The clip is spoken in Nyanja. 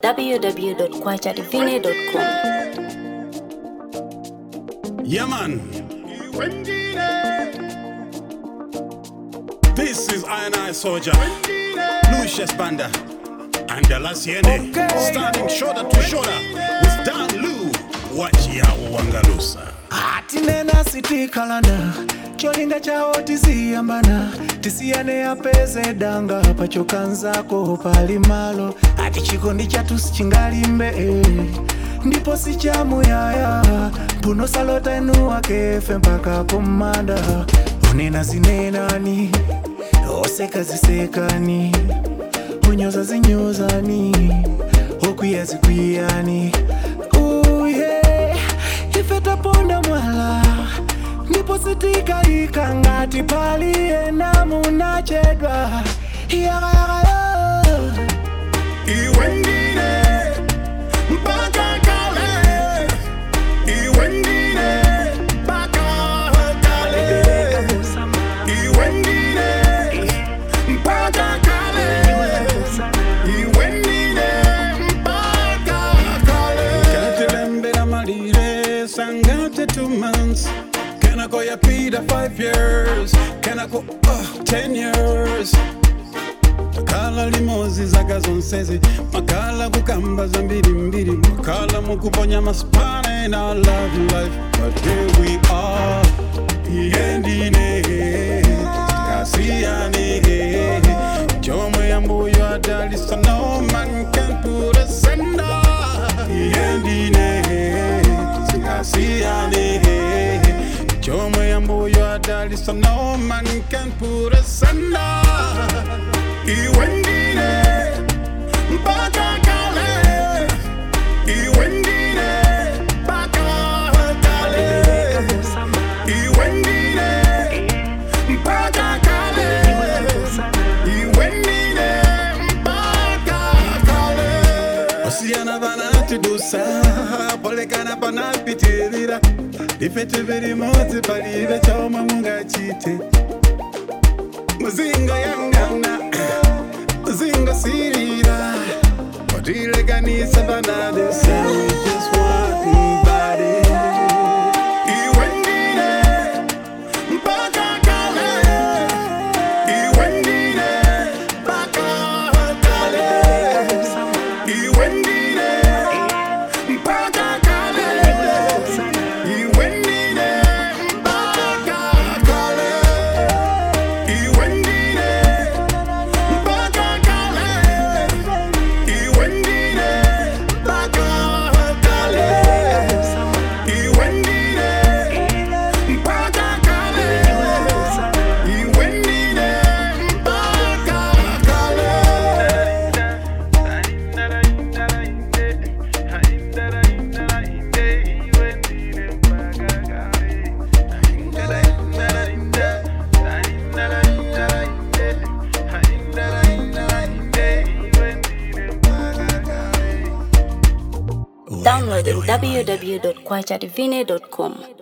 www.kwachadivine.com. Yeah, man. This is Iron Eye Soldier, Lucius Banda, and the Lasiene, standing shoulder to shoulder with Dan Lu. Watch Yao Wangalusa. atinena sitikalana cholinga chawo tisiyambana tisiyane apeze danga pachokanzako pali malo ati chikondi chatu sichingalimbe eh. ndipo sichamuyaya mpuno salota enu akefe mpaka kumanda unena zinenani oseka zisekani unyoza zinyozani okwiya zikwiyani uye ife taponda mwala ndipo sitikayika ngati paliye namunachedwa yakayakayo Iwendine, mpaka kale. Iwendine, mpaka kale. Iwendine, mpaka kale. Iwendine, mpaka kale. Katilembera malire, sangate two months. Can I go ya Peter five years? Can I go uh, ten years? makala limozi zaka zonsezi makala kukamba za mbirimbiri makala mukuponya masipane in our love life but here we are iyendine tikasiyane chomwe yambuyo adalisa no man can put us under iyendine tikasiyane chomwe yambuyo adalisa no man can put us under Iwendine mpaka kale Iwendine mpaka kale Iwendine mpaka kale Iwendine mpaka kale Osiyana banatudusa polekana panapitirira ifete biri motsi palibe choma mungachite muzinga yangana muzinga sirira watilekanisa panade say we just one body Iwendine mpaka kale Iwendine mpaka kale Iwendine mpaka kale Iwendine mpaka kale Iwendine mpaka kale Iwendine mpaka kale Iwendine mpaka kale Iwendine mpaka kale Download www.kwachadivine.com.